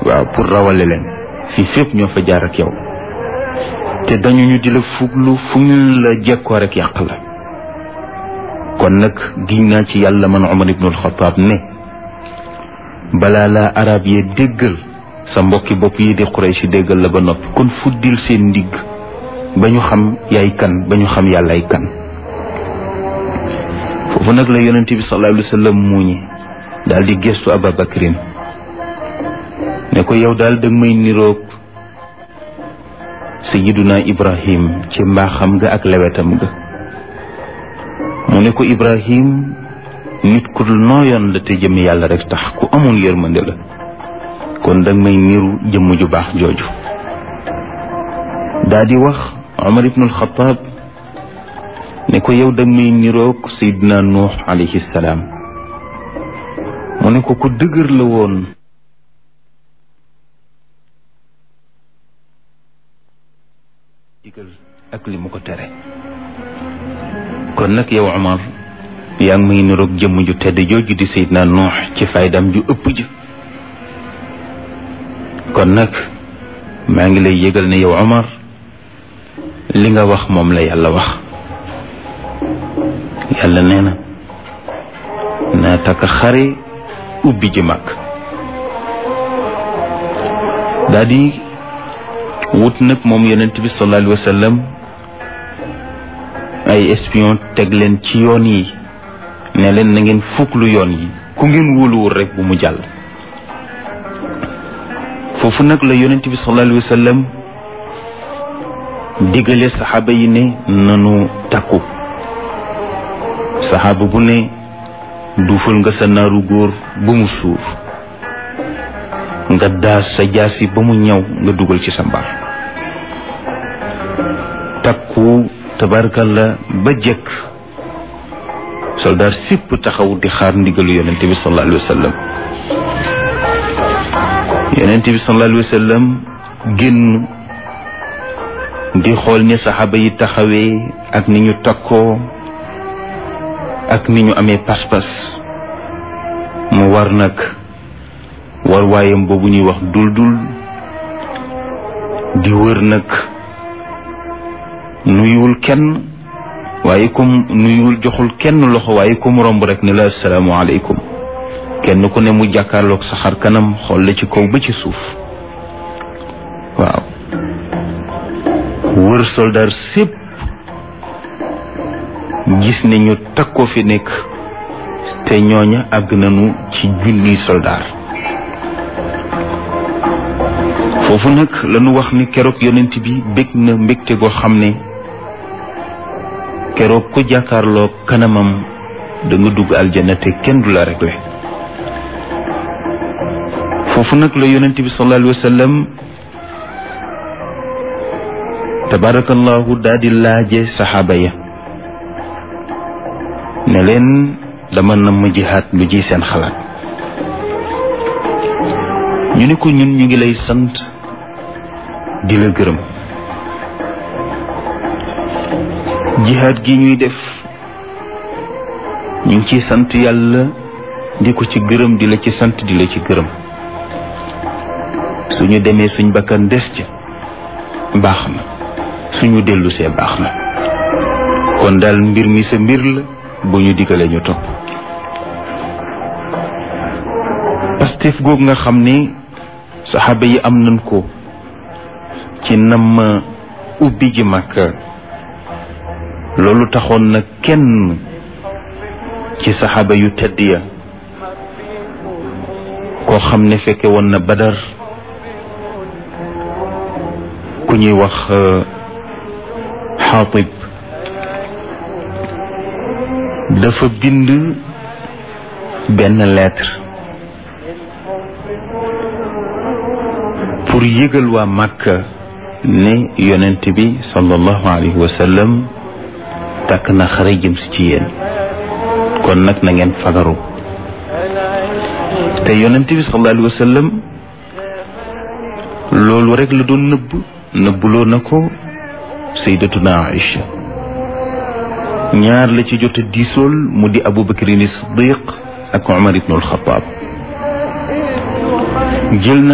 waaw pour rawale leen fii fépp ñoo fa jaar ak yow te dañu ñu di la fuglu fu ñu la jekkoo rek yàq la kon nag giñ naa ci yàlla man Umar ibnul Xataab ne balaa laa arab yee déggal sa mbokki bopp yi di Quraysh déggal la ba noppi kon fuddil seen ndigg ba ñu xam yaay kan ba ñu xam yàllaay kan foofu nag la yonent bi sallallahu alayhi wa sallam muuñi daal di gestu Ababakrin ne ko yow daal danga may niroog sayiduna Ibrahim ci mbaaxam nga ak lewetam nga mu ne ko Ibrahim nit ku nooyoon la te jëm yàlla rek tax ku amoon yërmande la kon danga may niru jëmm ju baax jooju daa di wax Omar ibnul Xataab ne ko yow danga may niroog Seydina Nuux alayhi salaam mu ne ko ku dëgër la woon digal ak li mu ko tere kon nag yow Omar yaa ngi may niroog jëmm ju tedd jooju di Seydina Nuux ci faydam ju ëpp ji kon nag maa ngi lay yëgal ne yow Omar li nga wax moom la yàlla wax yàlla nee na naa takk xare ubbi ji mag daa di wut nag moom yonent bi sallallahu alayhi wa sallam ay espion teg leen ci yoon yi ne leen na ngeen fuklu yoon yi ku ngeen wóoluwul rek bu mu jàll foofu nag la yonent bi sallallahu alayhi wa sallam digale saxaaba yi ne nanu takku saxaaba bu ne duufal nga sa naaru góor ba mu suuf nga daas sa jaasi ba mu ñaw nga dugal ci sa mbar takku tabarkalla ba jëkk soldaar sipp taxaw di xaar ndigalu yonent bi sallallahu alayhi wa sallam yonent bi sallallahu alayhi wa sallam génn di xool ni saxaaba yi taxawee ak ni ñu takkoo ak ni ñu amee pas-pas mu war nag war waayam boobu ñuy wax dul dul di wër nag nuyuwul kenn waaye comme nuyuwul joxul kenn loxo waaye comme romb rek ne la asalaamaaleykum kenn ku ne mu jàkkaarloog sa xar kanam xool la ci kaw ba ci suuf waaw wër soldaar sépp gis ne ñu takkoo fi nekk te ñooña àgg nañu ci junniy soldaar foofu nag lañu wax ni keroog yonent bi bég na mbégte goo xam ne keroog ku jàkkaarloo kanamam da nga dugg aljana te kenn du la réglé foofu nag la yonent bi sallallahu alayhi wa sallam tabarakallahu daal di laaje saxaaba ya ne leen dama nam ma jihaat lu ji seen xalaat ñu ne ko ñun ñu ngi lay sant di la gërëm jihaat gi ñuy def ñu ngi ciy sant yàlla di ko ci gërëm di la ci sant di la ci gërëm suñu demee suñ bakkan des ca baax na suñu dellu see baax na kon daal mbir mi sa mbir la bu ñu digalee ñu topp pastef googu nga xam ne saxaaba yi am nañ ko ci nam ubbi ji Makka loolu taxoon na kenn ci saxaaba yu tedd ya koo xam ne fekke woon na Badar ku ñuy wax Xaatib dafa bind benn lettre pour yëgal waa Makka ne yonent bi sallallahu alayhi wa sallam takk na xare jëm si ci yéen kon nag na ngeen fagaru te yonent bi sallallahu alayhi wa sallam loolu rek la doon nëbb nëbbuloo na ko sayyidatuna Aïcha ñaar la ci jot a diisool mu di Abu Bakrin Siddiq ak Umar ibnul Xataab jël na